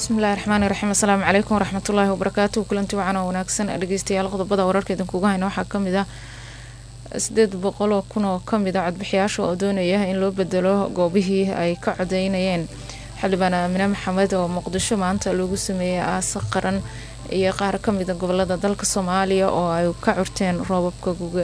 bismillahi raxmaani raxiim asalaamu calaykum waraxmatullaahi wabarakaatu kulanti wacan oo wanaagsan dhegeystayaal qodobada wararka idinkuga hayna waxaa kamid ah sideed boqol oo kun oo kamid a codbixiyaasha oo doonaya in loo bedelo goobihii ay ka codeynayeen xildhibaan aamine maxamed oo muqdisho maanta loogu sameeyay aasa qaran iyo qaar kamida gobolada dalka soomaaliya oo ay ka curteen roobabka guga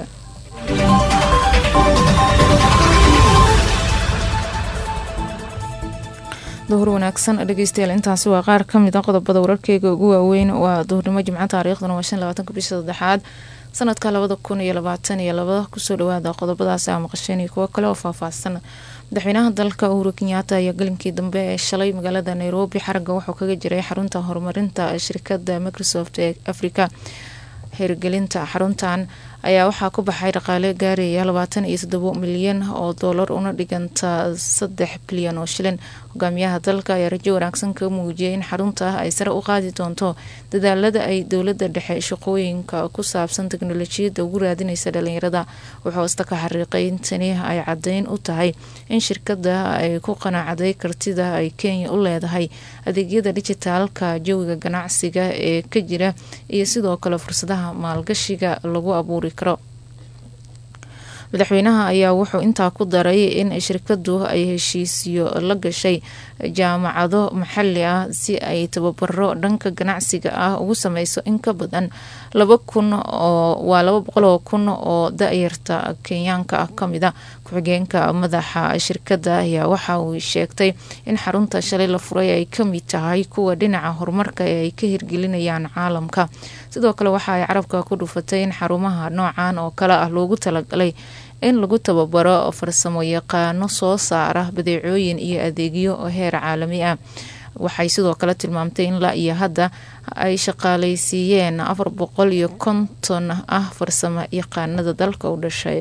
duhur wanaagsan dhegeystayaal intaasi waa qaar kamid a qodobada wararkeyga ugu waaweyn waa duhurnimo jimco taariikhduna waa shan labaatanka bisha saddexaad sanadka labada kun iyo labaatan iyo labada kusoo dhawaada qodobadaasi aa maqasheen iyo kuwo kale oo faahfaahsan madaxweynaha dalka uhuru kenyaata ayaa galinkii dambe ee shalay magaalada nairobi xaragga wuxuu kaga jiray xarunta horumarinta shirkada microsoft ee africa hirgelinta xaruntan ayaa waxaa ku baxay dhaqaale gaaraya labaatan iyo toddobo milyan oo doolar una dhiganta saddex bilyan oo shilin hogaamiyaha dalka ayaa rajo wanaagsan ka muujiyay in xarunta ay sare u qaadi doonto dadaalada ay dowlada dhexe shaqooyinka ku saabsan teknolojiyadda ugu raadinaysa dhalinyarada wuxuu hoosta ka xariiqay in tani ay cadeyn u tahay in shirkada ay ku qanaacaday kartida ay kenya u leedahay adeegyada dijitaalka jawiga ganacsiga ee ka jira iyo sidoo kale fursadaha maalgashiga lagu abuuri karo madaxweynaha ayaa wuxuu intaa ku daray in shirkadu ay heshiisyo la gashay jaamacado maxali ah si ay tababaro dhanka ganacsiga ah ugu sameyso in ka badan laba kun oo waa laba boqol oo kun oo da-yarta kenyaanka ah kamida ku-xigeenka madaxa shirkada ayaa waxa uu sheegtay in xarunta shalay la furay ay kamid tahay kuwa dhinaca horumarka ee ay ka hirgelinayaan caalamka sidoo kale waxa ay carabka ku dhufatay in xarumaha noocan oo kale ah loogu talagalay in lagu tababaro farsamo yaqaano soo saara badeecooyin iyo adeegyo heer caalami ah waxay sidoo kale tilmaamtay in la iyo hadda ay shaqaaleysiiyeen afar boqol iyo konton ah farsamo yaqaanada dalka u dhashay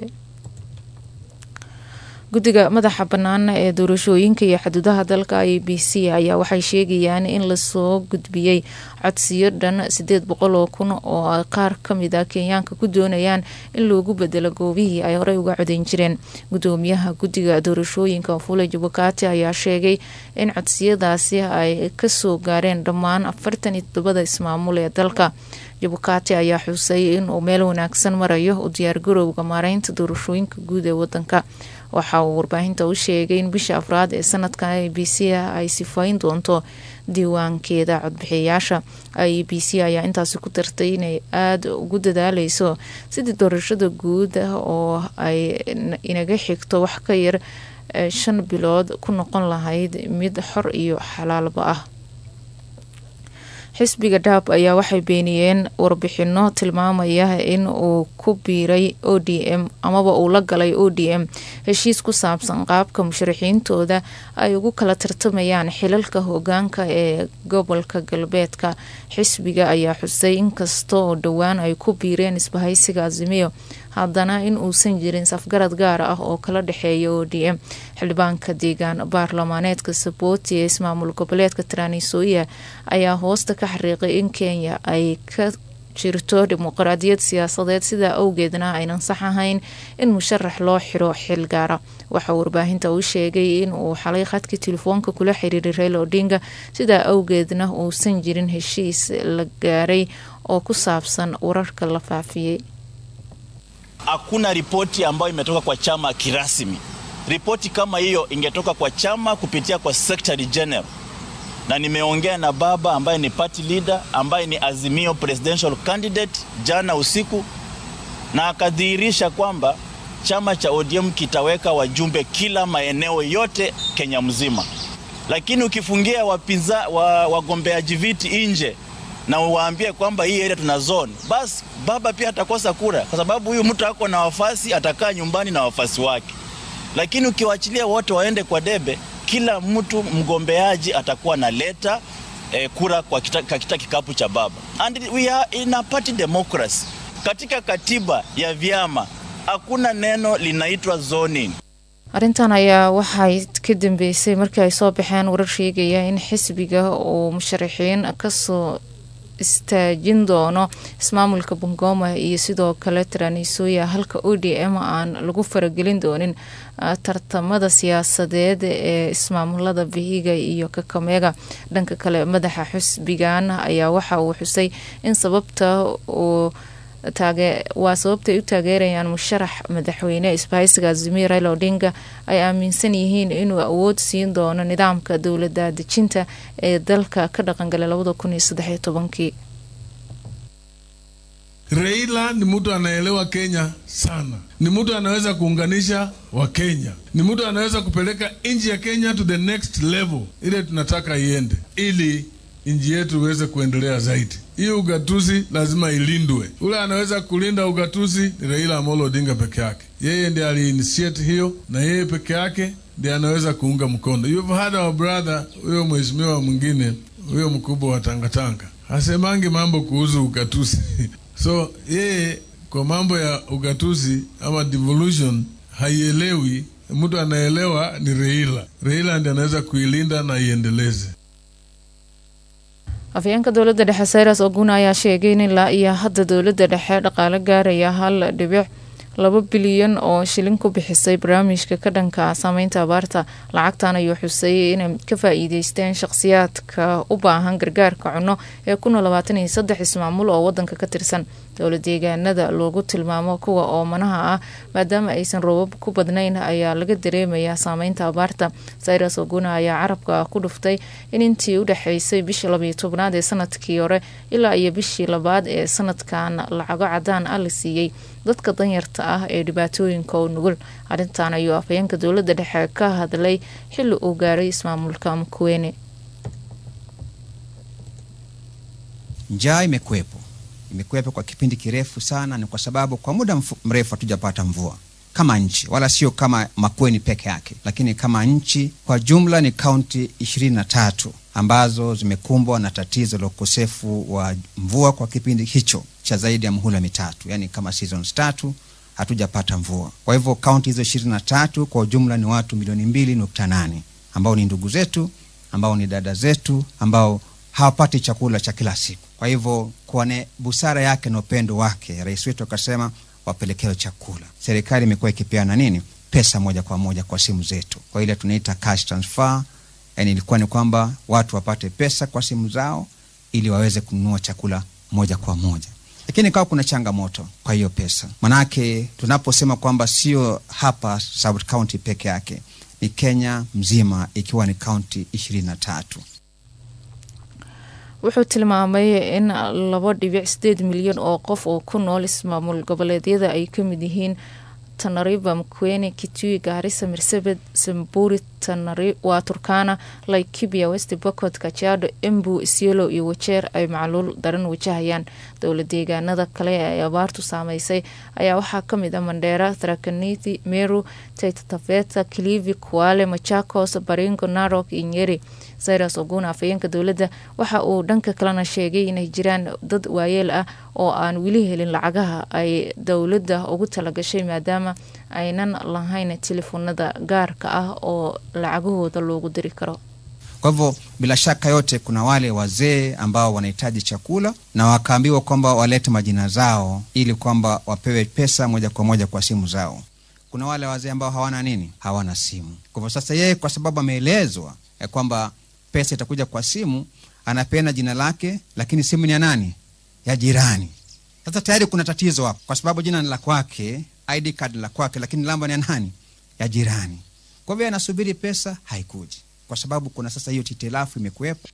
guddiga madaxa bannaan ee doorashooyinka iyo xuduudaha dalka i b c ayaa waxay sheegayaan in lasoo gudbiyey codsiyo dhan sideed boqol oo kun oo ay qaar kamid a kenyaanka ku doonayaan in loogu bedelo goobihii ay horey uga codeyn jireen gudoomiyaha guddiga doorashooyinka fule jubakati ayaa sheegay in codsiyadaasi ay kasoo gaareen dhammaan afartan iyo todobada ismaamul ee dalka jubakati ayaa xusay inuu meel wanaagsan marayo u diyaargarowga maareynta doorashooyinka guud ee wadanka waxa uu warbaahinta u sheegay in bisha afraad ee sanadkan i b c ay sifayn doonto diiwaankeeda codbixiyayaasha i b c ayaa intaasi ku dartay inay aada ugu dadaaleyso sidii doorashada guud oo ay inaga xigto wax ka yar shan bilood ku noqon lahayd mid xor iyo xalaalba ah xisbiga dhaab ayaa waxay beeniyeen warbixino tilmaamaya in uu ku biiray o d m amaba uu la galay o d m heshiis ku saabsan qaabka musharaxiintooda ay ugu kala tartamayaan xilalka hogaanka ee gobolka galbeedka xisbiga ayaa xusay inkasta oo dhowaan ay ku biireen isbahaysiga azimiyo haddana in uusan jirin safgarad gaar ah oo kala dhexeeya o d m xildhibaanka deegaan baarlamaaneedka sabooti ee ismaamul goboleedka taranisooya ayaa hoosta ka xariiqay in kenya ay ka jirto dimuqraadiyad siyaasadeed sidaa awgeedna aynan sax ahayn in musharax loo xiro xil gaara waxaa warbaahinta uu sheegay in uu xalay khadkii telefoonka kula xiriiray rail odinga sidaa awgeedna uusan jirin heshiis la gaaray oo ku saabsan wararka la faafiyey Hakuna ripoti ambayo imetoka kwa chama kirasmi. Ripoti kama hiyo ingetoka kwa chama kupitia kwa Secretary General, na nimeongea na baba ambaye ni party leader ambaye ni Azimio presidential candidate jana usiku, na akadhihirisha kwamba chama cha ODM kitaweka wajumbe kila maeneo yote Kenya mzima, lakini ukifungia wapinza wa, wagombeaji viti nje na uwaambie kwamba hii area tuna zone, basi baba pia atakosa kura, kwa sababu huyu mtu ako na wafasi, atakaa nyumbani na wafasi wake. Lakini ukiwachilia wote waende kwa debe, kila mtu mgombeaji atakuwa na leta eh, kura kwa kita, kita kikapu cha baba. And we are in a party democracy. Katika katiba ya vyama hakuna neno linaitwa zoning. arrintan ayaa waxay ka dambeysay markii ay soo baxeen warar sheegaya in xisbiga uu musharaxiin kasoo istaajin doono ismaamulka bungoma iyo sidoo kale tranisuya halka o d m aan lagu faragelin doonin tartamada siyaasadeed ee ismaamulada vihiga iyo kakamega dhanka kale madaxa xusbigan ayaa waxa uu xusay in sababta uu waa sababta ay u taageerayaan musharax madaxweyne isbahaysiga azimir raila odinga ay aaminsan yihiin inuu awood siin doono nidaamka dowlada dejinta ee dalka ka dhaqangalay labada kun iyo saddexiyo tobankii Raila ni mtu anaelewa Kenya sana, ni mtu anaweza kuunganisha Wakenya, ni mtu anaweza kupeleka nchi ya Kenya to the next level ile tunataka iende, ili nchi yetu iweze kuendelea zaidi. Hii ugatuzi lazima ilindwe. Ule anaweza kulinda ugatuzi ni Raila Amolo Odinga peke yake. Yeye ndiye aliinitiate hiyo, na yeye peke yake ndiye anaweza kuunga mkono. You've had our brother, huyo mheshimiwa mwingine, huyo mkubwa wa Tangatanga hasemangi mambo kuhusu ugatuzi so yeye kwa mambo ya ugatuzi ama devolution haielewi. Mtu anaelewa ni Raila. Raila ndiye anaweza kuilinda na iendeleze. afhayeenka dowladda dhexe sayras oguna ayaa sheegay in ilaa iyo hadda dowladda dhexe dhaqaale gaaraya hal dhibic laba bilyan oo shilin ku bixisay barnaamijka ka dhanka saameynta abaarta lacagtan ayuu xusay inay ka faa-iideysteen shaqhsiyaadka u baahan gargaarka cunno ee kuna labaatan iyo saddex ismaamul oo wadanka ka tirsan dowla deegaanada loogu tilmaamo kuwa oomanaha ah maadaama aysan roobab ku badnayn ayaa laga dareemayaa saameynta abaarta sayras oguna ayaa carabka ku dhuftay in intii u dhexeysay bishii labayo tobnaad ee sanadkii hore ilaa iyo bishii labaad ee sanadkan lacago cadaan ah la siiyey dadka danyarta ah ee dhibaatooyinka u nugul arrintan ayuu afhayeenka dowladda dhexe ka hadlay xilli uu gaaray ismaamulka mkuwene njaa imekuwepo imekuwepo kwa kipindi kirefu sana ni kwa sababu kwa muda mrefu hatujapata mvua kama nchi wala sio kama Makueni peke yake, lakini kama nchi kwa jumla ni kaunti ishirini na tatu ambazo zimekumbwa na tatizo la ukosefu wa mvua kwa kipindi hicho cha zaidi ya muhula mitatu, yani kama seasons tatu hatujapata mvua. Kwa hivyo kaunti hizo ishirini na tatu kwa ujumla ni watu milioni mbili nukta nane ambao ni ndugu zetu, ambao ni dada zetu, ambao hawapati chakula cha kila siku. Kwa hivyo kwa busara yake na upendo wake, rais wetu akasema wapelekewe chakula. Serikali imekuwa ikipeana nini, pesa moja kwa moja kwa simu zetu, kwa ile tunaita cash transfer. Yani ilikuwa ni kwamba watu wapate pesa kwa simu zao ili waweze kununua chakula moja kwa moja, lakini kawa kuna changamoto kwa hiyo pesa, manake tunaposema kwamba sio hapa South County peke yake, ni Kenya mzima ikiwa ni kaunti ishirini na tatu. wuxuu tilmaamay in laba dhibic sideed milyan oo qof oo ku nool ismaamul goboleedyada ay ka mid yihiin tanariba mkwene kitui gaarisa marsabed samburi waa turkana laikibia west bocot kajaado embu isiolo iyo wajeer ay macluul daran wajahayaan dowla deegaanada kale ee abaartu saameysay ayaa waxaa kamid ah mandheera tarakaniti meru taitataveta kilivi kuale machakos baringo narok iyo nyeri sayras oguna afhayeenka dowladda waxa uu dhanka kalena sheegay inay jiraan dad waayeel ah oo aan weli helin lacagaha ay dowladda ugu talagashay maadaama aynan lahayn telefoonada gaarka ah oo lacagahooda loogu diri karo Kwa hivyo bila shaka yote, kuna wale wazee ambao wanahitaji chakula na wakaambiwa kwamba walete majina zao ili kwamba wapewe pesa moja kwa moja kwa simu zao. Kuna wale wazee ambao hawana nini, hawana simu. Kwa hivyo sasa, yeye kwa sababu ameelezwa ya kwamba pesa itakuja kwa simu, anapeana jina lake, lakini simu ni ya nani? Ya jirani. Sasa tayari kuna tatizo hapo, kwa sababu jina ni la kwake, ID card la kwake, lakini namba ni ya nani? Ya jirani. Kwa hivyo anasubiri pesa, haikuji kwa sababu kuna sasa hiyo titilafu imekuwepo.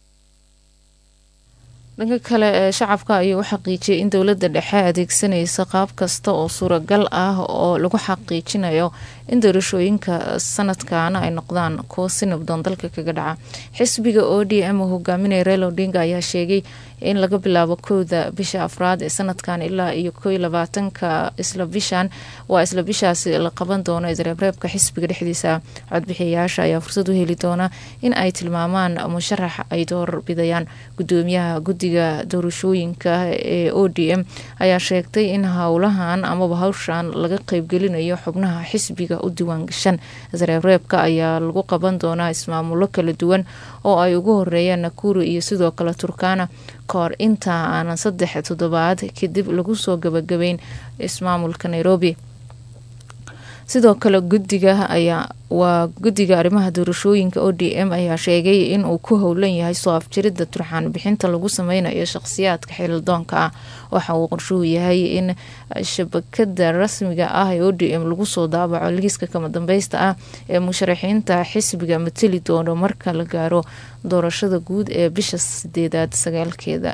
dhanka kale ee shacabka ayuu u xaqiijiyay in dowladda dhexe adeegsanaysa qaab kasta oo suuragal ah oo lagu xaqiijinayo in doorashooyinka sanadkan ay noqdaan kuwo si nabdoon dalka kaga dhaca xisbiga o d m hogaaminaya reel odinga ayaa sheegay in laga bilaabo kowda bisha afraad ee sanadkan ilaa iyo ko labaatanka isla bishan waa isla bishaasi la qaban doono isreebreebka xisbiga dhexdiisa codbixiyayaasha ayaa fursad u heli doona in ay tilmaamaan musharax ay doorbidayaan gudoomiyaha guddiga doorashooyinka ee o d m ayaa sheegtay in howlahan amaba hawshan laga qeybgelinayo xubnaha xisbiga u diiwaangashan isreebreebka ayaa lagu qaban doonaa ismaamulo kala duwan oo ay ugu horeeyaan nakuru iyo sidoo kale turkana ka hor inta aanan saddex toddobaad kadib lagu soo gabagabeyn ismaamulka nairobi sidoo kale gudiga ayaa waa guddiga arrimaha doorashooyinka o d m ayaa sheegay in uu ku howlan yahay soo afjiridda turxaan bixinta lagu sameynayo shaqhsiyaadka xilidoonka ah waxa uu qorshuhu yahay in shabakada rasmiga ah ee o d m lagu soo daabaco liiska kama dambeysta ah ee musharaxiinta xisbiga mateli doono marka la gaaro doorashada guud ee bisha sideedaad sagaalkeeda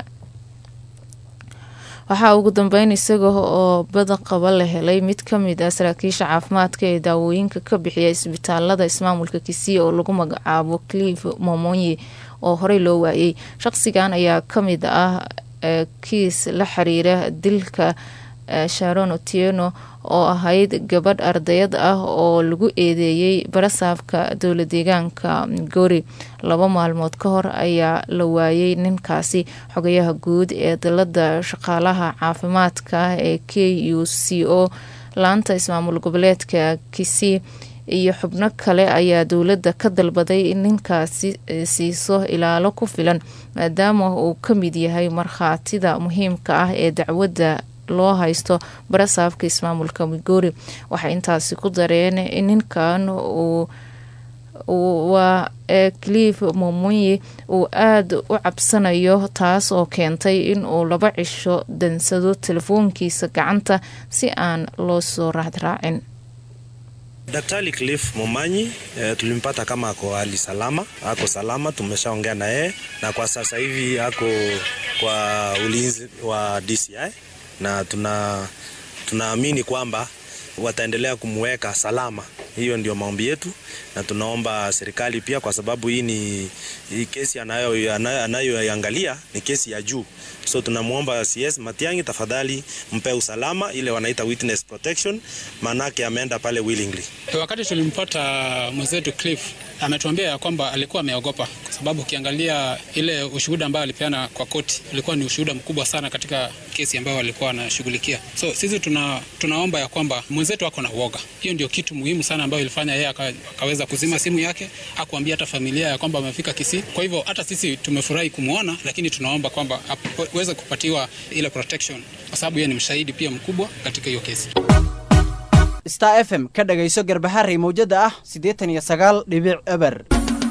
waxaa ugu dambeyn isaga oo badaqaba la helay mid kamid ah saraakiisha caafimaadka ee daawooyinka ka bixiya isbitaalada ismaamulka kisii oo lagu magacaabo clif momonyi oo horey loo waayey shaqsigan ayaa kamid ah kiis la xiriira dilka sharon otieno oo ahayd gabadh ardayad ah oo lagu eedeeyey barasaafka dowla deegaanka migori laba maalmood ka hor ayaa la waayey ninkaasi xogayaha guud ee dalada shaqaalaha caafimaadka ee k u c o laanta ismaamul goboleedka kisii iyo xubno kale ayaa dowladda ka dalbaday in ninkaasi siiso ilaalo ku filan maadaama uu ka mid yahay markhaatida muhiimka ah ee dacwadda loo haysto barasaafka ismaamulka migori waxay intaasi ku dareen in ninkan uu waa clif momonyi uu aada u cabsanayo taas oo keentay in uu laba cisho dansado telefoonkiisa gacanta si aan loo soo raadraacin Daktari Cliff Momanyi e, tulimpata kama ako hali salama, ako salama, tumeshaongea na yeye na kwa sasa hivi ako kwa ulinzi wa DCI na tuna tunaamini kwamba wataendelea kumweka salama. Hiyo ndio maombi yetu, na tunaomba serikali pia, kwa sababu hii ni hii kesi anayoiangalia anayo, anayo ni kesi ya juu, so tunamwomba CS Matiang'i, tafadhali mpe usalama, ile wanaita witness protection, maanake ameenda pale willingly. Wakati tulimpata mwenzetu Cliff ametuambia ya kwamba alikuwa ameogopa kwa sababu ukiangalia ile ushuhuda ambao alipeana kwa koti ulikuwa ni ushuhuda mkubwa sana katika kesi ambayo walikuwa wanashughulikia. So sisi tuna, tunaomba ya kwamba mwenzetu ako na uoga. Hiyo ndio kitu muhimu sana ambayo ilifanya yeye akaweza kuzima simu yake, hakuambia hata familia ya kwamba amefika Kisii. Kwa hivyo hata sisi tumefurahi kumwona, lakini tunaomba kwamba aweze kupatiwa ile protection kwa sababu yeye ni mshahidi pia mkubwa katika hiyo kesi. star f m ka dhagayso garbaharey mawjada ah siddeetan iyo sagaal dhibic eber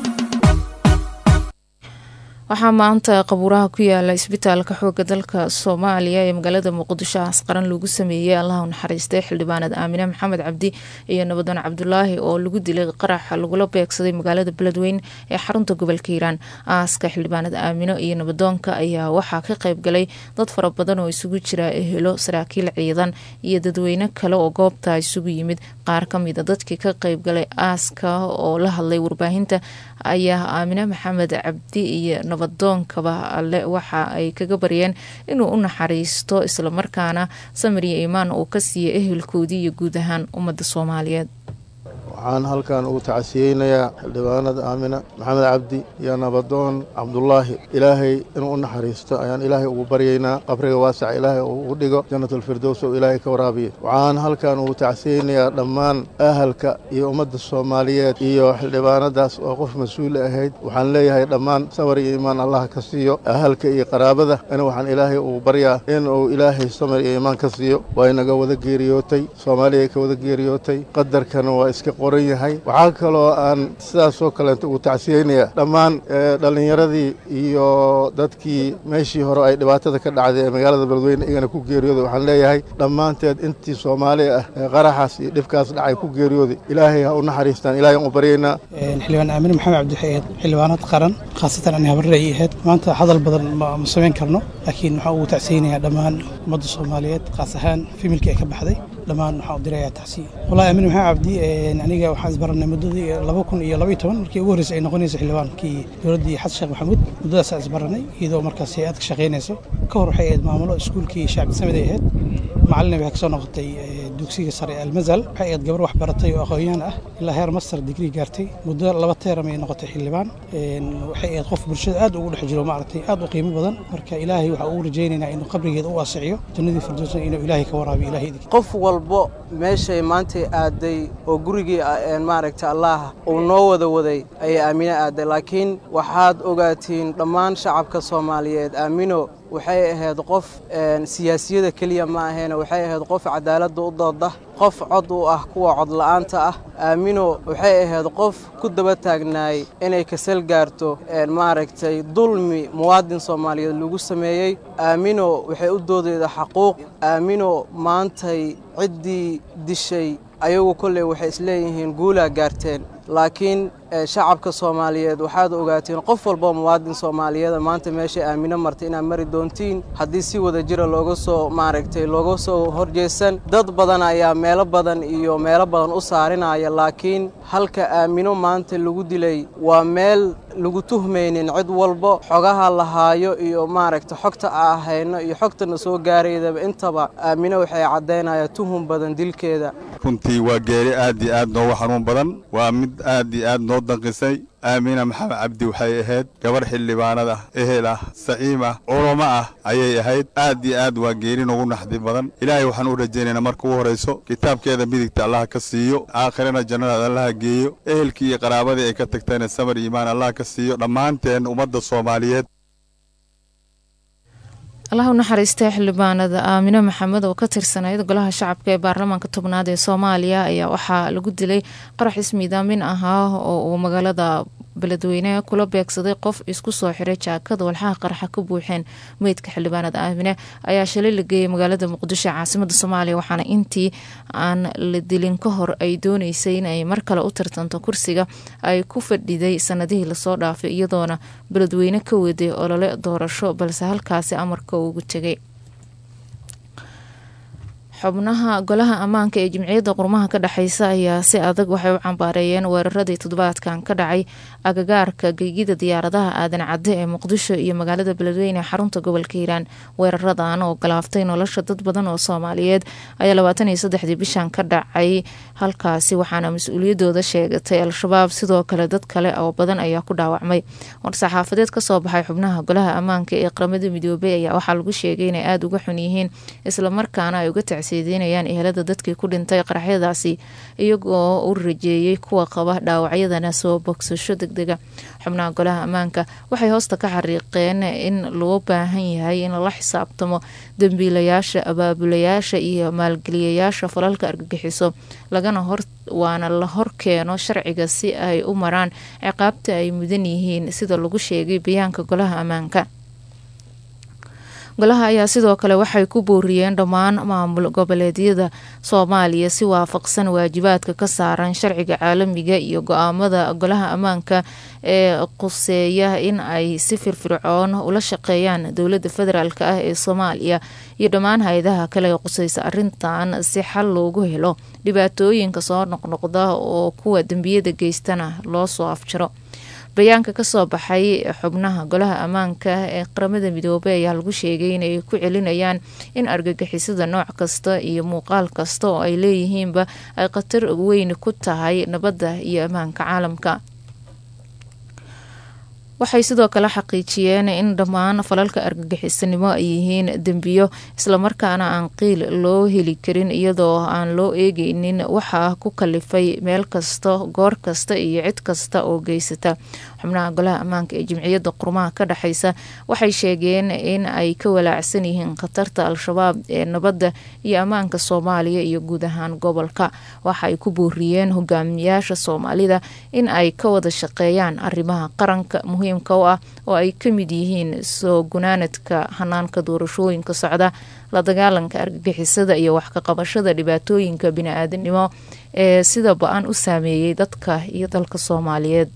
waxaa maanta qabuuraha ku yaala isbitaalka xooga dalka soomaaliya ee magaalada muqdisho asqaran lagu sameeyey allah u naxariistay xildhibaanad aamine maxamed cabdi iyo nabadan cabdulaahi oo lagu dilay qaraxa lagula beegsaday magaalada beledweyn ee xarunta gobolka hiiraan aaska xildhibaanad aamino iyo nabadoonka ayaa waxaa ka qayb galay dad fara badan oo isugu jira ehelo saraakiil ciidan iyo dadweyne kale oo goobta isugu yimid qaar kamida dadkii ka qayb galay aaska oo la hadlay warbaahinta ayaa aamine maxamed cabdi iyo nabadoonkaba alle waxa ay kaga baryeen inuu u naxariisto islamarkaana samir iyo iimaan uu ka siiya ehelkoodii iyo guud ahaan ummadda soomaaliyeed waxaan halkan ugu tacasiyeynayaa xildhibaanada aamina maxamed cabdi iyo nabadoon cabdulaahi ilaahay inuu u naxariisto ayaan ilaahay ugu baryaynaa qabriga waasaca ilaahay uu ugu dhigo jannatalfirdows oo ilaahay ka waraabiya waxaan halkan ugu tacsiyeynayaa dhammaan ahalka iyo ummadda soomaaliyeed iyo xildhibaanadaas oo qof mas-uul ahayd waxaan leeyahay dhammaan sabar iyo iimaan allah ka siiyo ahalka iyo qaraabada ana waxaan ilaahay ugu baryaa inuu ilaahay samar iyo iimaan ka siiyo waa inaga wada geeriyootay soomaaliya ka wada geeriyootay qadarkana waa iska waxaa kaloo aan sidaasoo kaleeta ugu tacsiyeynayaa dhammaan dhallinyaradii iyo dadkii meeshii hore ay dhibaatada ka dhacday ee magaalada beledweyne igana ku geeriyooday waxaan leeyahay dhammaanteed intii soomaali ah ee qaraxaas iyo dhibkaas dhacay ku geeriyooday ilaahay ha u naxariistaan ilahay aan u baryaynaa xildhibaan aamine maxamed cabdi waxay ahayd xildhibaanad qaran khaasatan ani habarrey ahayd maanta hadal badan ma samayn karno laakiin waxaan ugu tacsiyeynayaa dhammaan ummadda soomaaliyeed khaas ahaan fimilkii ay ka baxday dhammaan waxaan u dirayaa tacsiya wallahi aamine maxamed cabdi aniga waxaan isbaranay muddadii laba kun iyo laba iyo toban markii ugu horreysay ay noqonaysa xildhibaankii dowladdii xasan sheekh maxamuud muddadaasaan isbaranay iyadoo markaas hay-ad ka shaqaynayso ka hor waxay ahayd maamulo iskuulkii shacbi samid ay ahayd macalina waxay kasoo noqotay dugsiga sare ee almazal waxay ahayd gabar wax baratay oo aqoon-yahan ah ilaa heer master digrii gaartay muddo laba teeram ay noqotay xildhibaan waxay ahayd qof bulshada aad ugu dhex jiro maaragtay aad u qiimo badan marka ilaahay waxaa ugu rajaynaynaa inuu qabrigeeda u waasiciyo jannadii firdowsna inuu ilaahay ka waraabiyo ilaahay qof walbo meeshay maantay aaday oo gurigii maaragta allah uu noo wada waday ayay aamino aaday laakiin waxaad ogaatiin dhammaan shacabka soomaaliyeed aamino waxay ahayd qof siyaasiyada keliya ma ahayn waxay ahayd qof cadaaladda u dooda qof cod u ah kuwa codla'aanta ah aamino waxay ahayd qof ku daba taagnaay inay kasal gaarto maaragtay dulmi muwaadin soomaaliyeed lagu sameeyey aamino waxay u doodayda xaquuq aamino maantay ciddii dishay ayagu kolley waxay isleeyihiin guulaa gaarteen laakiin shacabka soomaaliyeed waxaad ogaatiin qof walboo muwaadin soomaaliyeeda maanta meeshay aamino martay inaad mari doontiin haddii si wada jira looga soo maaragtay looga soo horjeesan dad badan ayaa meelo badan iyo meelo badan u saarinaya laakiin halka aamino maanta lagu dilay waa meel lagu tuhmaynin cid walbo xogaha lahaayo iyo maaragtay xogta a ahayno iyo xogtana soo gaaraydaba intaba aamino waxay caddaynayaan tuhum badan dilkeeda runtii waa geeri aad iyo aad noogu xanuun badan waa mid aad iyo aad noo danqisay aamina maxamed cabdi waxay ahayd gabarh xildhibaanad ah ehel ah saciim ah culamo ah ayay ahayd aad iyo aad waa geeri noogu naxdi badan ilaahay waxaan u rajaynaynaa marka ugu horayso kitaabkeeda midigta allaha ka siiyo aakhirana jannadaad allaha geeyo ehelkii iyo qaraabadii ay ka tagtayna samar iimaan allaha ka siiyo dhammaanteen ummadda soomaaliyeed allah u naxariistay xildhibaanada aamino maxamed oo ka tirsanayd golaha shacabka ee baarlamaanka tobnaad ee soomaaliya ayaa waxaa lagu dilay qarax ismiidaamin ahaa oo uu magaalada beledweyne kula beegsaday qof isku soo xiray jaakada walxaha qaraxa ka buuxeen meydka xildhibaanada aamine ayaa shalay la geeyay magaalada muqdisho caasimada soomaaliya waxaana intii aan la dilin ka hor ay dooneysay inay mar kale u tartanto kursiga ay ku fadhiday sanadihii lasoo dhaafay iyadoona beledweyne ka weday olole doorasho balse halkaasi amarka ugu tegay xubnaha golaha ammaanka ee jimciyadda qurmaha ka dhexeysa ayaa si adag waxay u cambaareeyeen weeraradii toddobaadkan ka dhacay agagaarka geygida diyaaradaha aadan cadde ee muqdisho iyo magaalada beledweyne ee xarunta gobolka hiiraan weeraradan oo galaaftay nolosha dad badan oo soomaaliyeed ayaa labaatan iyo saddexdii bishan ka dhacay halkaasi waxaana mas-uuliyadooda sheegatay al-shabaab sidoo kale dad kale oo badan ayaa ku dhaawacmay war-saxaafadeed kasoo baxay xubnaha golaha ammaanka ee qaramada midoobay ayaa waxaa lagu sheegay inay aada uga xun yihiin islamarkaana ay uga tacsiideynayaan ehelada dadkii ku dhintay qaraxyadaasi iyagoo u rajeeyey kuwa qaba dhaawacyadana soo bogsasho degdega xubnaha golaha ammaanka waxay hoosta ka xariiqeen in loo baahan yahay in lala xisaabtamo dambiilayaasha abaabulayaasha iyo maalgeliyayaasha falalka argagixiso lagana hor waana la hor keeno sharciga si ay u maraan ciqaabta ay mudan yihiin sida lagu sheegay bayaanka golaha ammaanka golaha ayaa sidoo kale waxay ku booriyeen dhammaan maamul goboleedyada soomaaliya si waafaqsan waajibaadka ka saaran sharciga caalamiga iyo go-aamada golaha ammaanka ee quseeya in ay si firfircoon ula shaqeeyaan dowladda federaalk ah ee soomaaliya iyo dhammaan hay-adaha kale ee quseysa arintan si xal loogu helo dhibaatooyinka soo noqnoqda oo kuwa dembiyada geystana loo soo afjaro bayaanka kasoo baxay xubnaha golaha ammaanka ee qaramada midoobey ayaa lagu sheegay inay ku celinayaan in argagixisada nooc kasta iyo muuqaal kasta oo ay leeyihiinba ay khatar weyn ku tahay nabadda iyo ammaanka caalamka waxay sidoo kale xaqiijiyeen in dhammaan falalka argagixisanimo ay yihiin dembiyo islamarkaana aan qiil loo heli karin iyadoo aan loo eegeynin waxaa ku kalifay meel kasta goor kasta iyo cid kasta oo geysata xubnaha golaha ammaanka ee jimciyadda qurmaha ka dhexeysa waxay sheegeen in ay ka walaacsan yihiin khatarta al-shabaab ee nabadda iyo ammaanka soomaaliya iyo guud ahaan gobolka waxa ay ku booriyeen hogaamiyaasha soomaalida in ay ka wada shaqeeyaan arrimaha qaranka muhiimka u ah oo ay ka mid yihiin soo gunaanadka hanaanka doorashooyinka socda la dagaalanka argagixisada iyo wax ka qabashada dhibaatooyinka bini-aadanimo ee sida ba-an u saameeyey dadka iyo dalka soomaaliyeed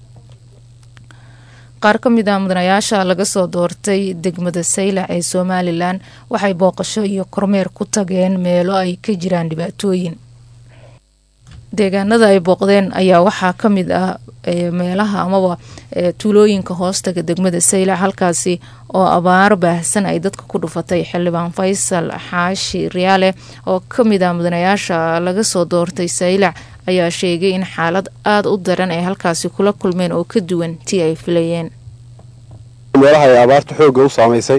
qaar ka mid a mudanayaasha laga soo doortay degmada saylac ee somalilan waxay booqasho iyo kormeer ku tageen meelo ay ka jiraan dhibaatooyin deegaanada ay booqdeen ayaa waxaa ka mid ah meelaha amaba tuulooyinka hoostaga degmada saylac halkaasi oo abaar baahsan ay dadka ku dhufatay xildhibaan faysal xaashi riyaale oo ka mid ah mudanayaasha laga soo doortay saylac ayaa sheegay in xaalad aada u daran ay halkaasi kula kulmeen oo ka duwan tii ay filayeen meelaha ay abaarta xoogga u saamaysay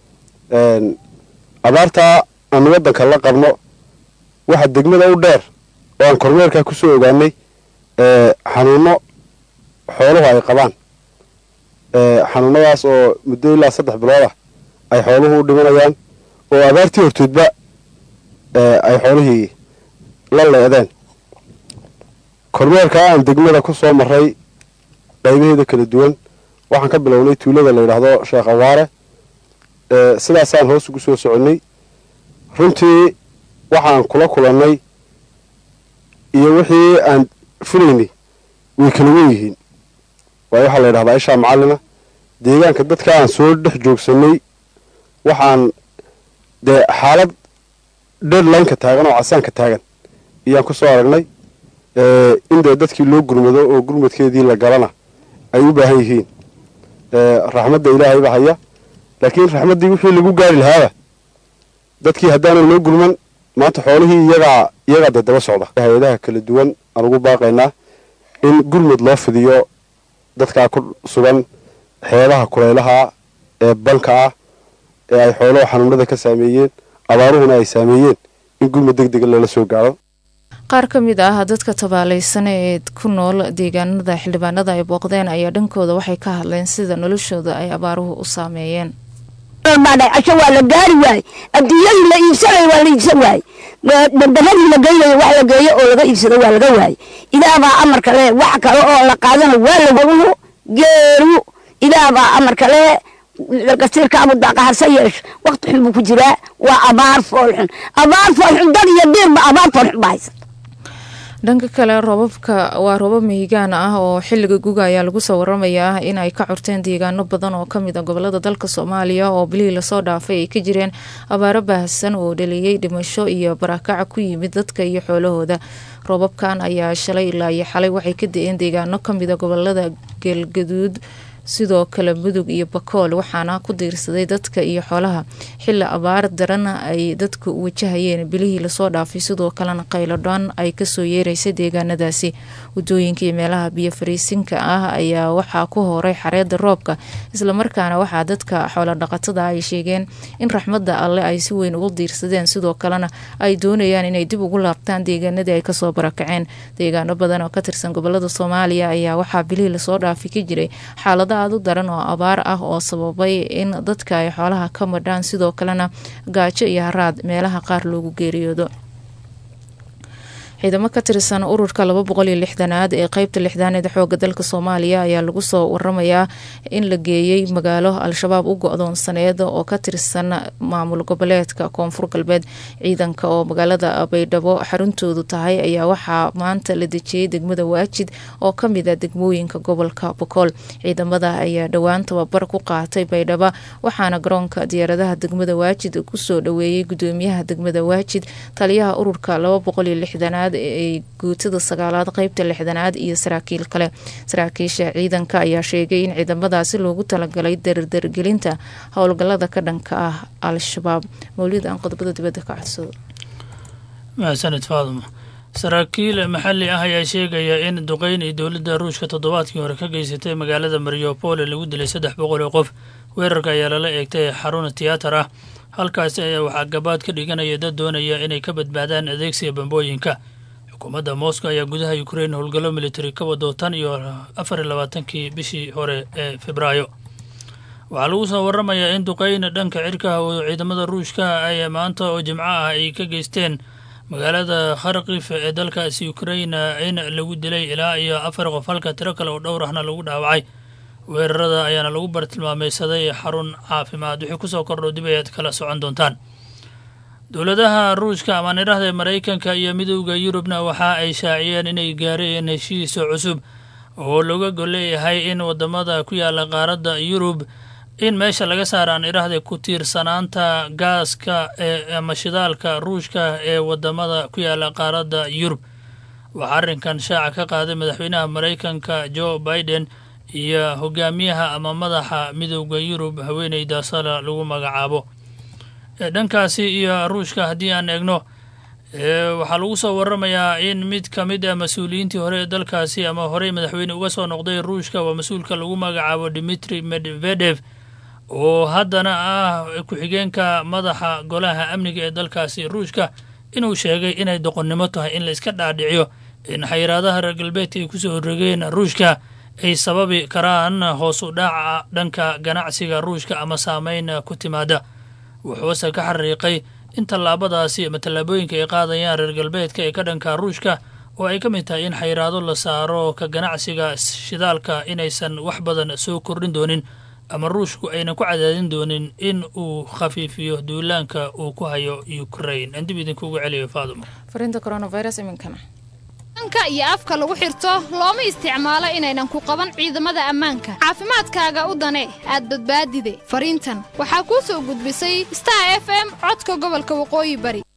abaartaa aan waddanka la qabno waxa degmada u dheer oo aan kormeerkaa ku soo ogaanay xanuuno xooluhu ay qabaan xanuunadaas oo muddo ilaa saddex bilood ah ay xooluhu u dhimanayaan oo abaartii hortoodba ay xoolihii la leedeen kormeerka aan degmada ku soo maray qaybaheeda kala duwan waxaan ka bilownay tuulada la yidhaahdo sheekh awaare sidaasaan hoos ugu soo soconnay runtii waxaan kula kulannay iyo wixii aan filaynay way kala wen yihiin waayo waxaa la yidhahdaa ishaa macallina deegaanka dadka aan soo dhex joogsannay waxaan dee xaalad deadlineka taagan oo casaanka taagan iyaan ku soo aragnay in dee dadkii loo gurmado oo gurmadkeedii la galana ay u baahan yihiin raxmadda ilaahay baa haya laakiin raxmaddii wixii lagu gaari lahaaba dadkii haddaanan loo gurman maanta xoolihii iyagaa iyagaa dee daba socda hay-adaha kala duwan aan ugu baaqaynaa in gurmud loo fidiyo dadkaa ku sugan xeebaha kulaylaha ee banka ah ee ay xooluhu xanuunada ka saameeyeen abaaruhuna ay saameeyeen in gurmud deg dega lala soo gaaro qaar ka mid ah dadka tabaalaysan ee ku nool deegaanada xildhibaanada ay booqdeen ayaa dhankooda waxay ka hadleen sida noloshooda ay abaaruhu u saameeyeen casho waa la gaari waaye adduunyadii la iibsanay waa la iibsan waaye dandaradii la geynayo wax la geeyo oo laga iibsado waa laga waaye idaabaa amarka le wax kale oo la qaadana waa lagu geeru idaabaa amarka le kasiirka abudaaqa hase yeesho wakti xun buu ku jiraa waa abaar foolxun abaar foolxun dad iyo diirba abaar foolxun baa haysa dhanka kale roobabka waa roobab mihigaan ah oo xiliga guga ayaa lagu soo waramayaa in ay ka curteen deegaano badan oo kamid a gobolada dalka soomaaliya oo bilihii lasoo dhaafay ay ka jireen abaaro baahsan oo dhaliyey dhimasho iyo barakaca ku yimid dadka iyo xoolahooda roobabkan ayaa shalay ilaa iyo xalay waxay ka da-een deegaano kamid a gobolada geelgaduud sidoo kale mudug iyo bakool waxaana ku diirsaday dadka iyo xoolaha xili abaar darana ay dadku wajahayeen bilihii lasoo dhaafay sidoo kalena qaylodhaan ay kasoo yeeraysay deegaanadaasi wadooyinka iyo meelaha biyo fariisinka ah ayaa waxaa ku horay xareeda roobka islamarkaana waxaa dadka xoolodhaqatada ay sheegeen in raxmada alle ay si weyn ugu diirsadeen sidoo kalena ay doonayaan inay dib ugu laabtaan deegaanadii ay kasoo barakaceen deegaano badan oo ka tirsan gobolada soomaaliya ayaa waxaa bilihii lasoo dhaafay ka jiray xaalada aad u daran oo abaar ah oo sababay in dadka ay xoolaha ka madhaan sidoo kalena gaajo iyo haraad meelaha qaar loogu geeriyoodo ciidamo ka tirsan ururka laba boqol iyo lixdanaad ee qeybta lixdaaneed xooga dalka soomaaliya ayaa lagu soo waramayaa in la geeyey magaalo al-shabaab u go-doonsaneed oo ka tirsan maamul goboleedka koonfur galbeed ciidanka oo magaalada baydhabo xaruntoodu tahay ayaa waxaa maanta la dejiyey degmada waajid oo kamid a degmooyinka gobolka bokool ciidamada ayaa dhowaan tababar ku qaatay baydhabo waxaana garoonka diyaaradaha degmada waajid kusoo dhaweeyey gudoomiyaha degmada waajid taliyaha ururka laba boqol iyo lixdanaad ee guutada sagaalaad qeybta lixdanaad iyo saraakiil kale saraakiisha ciidanka ayaa sheegay in ciidamadaasi loogu talagalay dardargelinta howlgalada ka dhanka ah al-shabaab mawlid aan qodobada dibadda ka codsado mahadsanid faaduma saraakiil maxalli ah ayaa sheegaya in duqeyn ay dowladda ruushka toddobaadkii hore ka geysatay magaalada mariopole lagu dilay saddex boqol oo qof weerarka ayaa lala eegtay xarun tiyaatar ah halkaasi ayaa waxaa gabaad ka dhiganaya dad doonaya inay ka badbaadaan adeegsiga bambooyinka xukuumadda moscow ayaa gudaha ukrein howlgallo militari ka wado tan iyo afar iyo labaatankii bishii hore ee febraayo waxaa lagu soo waramayaa in duqeyn dhanka cirkaha oo ciidamada ruushka ay maanta oo jimco ah ay ka geysteen magaalada kharkif ee dalkaasi ukrain in lagu dilay ilaa iyo afar qof halka tiro kale oo dhowr ahna lagu dhaawacay weerarada ayaana lagu bartilmaameysaday xarun caafimaad wixii kusoo kordho dib ayaad kala socon doontaan dowladaha ruushka ama nidhahda maraykanka iyo midowda yurubna waxa ay shaaciyeen inay gaareen heshiis cusub oo looga gol leeyahay in wadamada ku yaala qaaradda yurub in meesha laga saaraan idhahda ku tiirsanaanta gaaska ee ama shidaalka ruushka ee wadamada ku yaala qaaradda yurub waxaa arrinkan shaaca ka qaaday madaxweynaha maraykanka joe biden iyo hogaamiyaha ama madaxa midowda yurub haweeneyda sala lagu magacaabo dhankaasi iyo ruushka haddii aan eegno waxaa lagu soo waramayaa in mid ka mid ah mas-uuliyiintii hore ee dalkaasi ama horey madaxweyne uga soo noqday ruushka waa mas-uulka lagu magacaabo dimitri medvedev oo haddana ah ku-xigeenka madaxa golaha amniga ee dalkaasi ruushka inuu sheegay inay doqonnimo tahay in la iska dhaadhiciyo in xayiraadaha reer galbeedka ay kusoo horregeen ruushka ay sababi karaan hoos u dhaca dhanka ganacsiga ruushka ama saameyn ku timaada wuxuuse ka xariiqay in tallaabadaasi ama tallaabooyinka ay qaadayaan reer galbeedka ee ka dhanka ruushka oo ay ka mid tahay in xayiraado la saaro ka ganacsiga shidaalka inaysan wax badan soo kordhin doonin ama ruushku aynan ku cadaadin doonin in uu khafiifiyo duulaanka uu ku hayo ukrain aan dib idinkuugu celiyo faadumo fariinta coronavirus iminkana anka iyo afka lagu xirto looma isticmaalo inaynan ku qaban ciidamada ammaanka caafimaadkaaga u dane aad badbaadide fariintan waxaa kuu soo gudbisay star f m codka gobolka waqooyi bari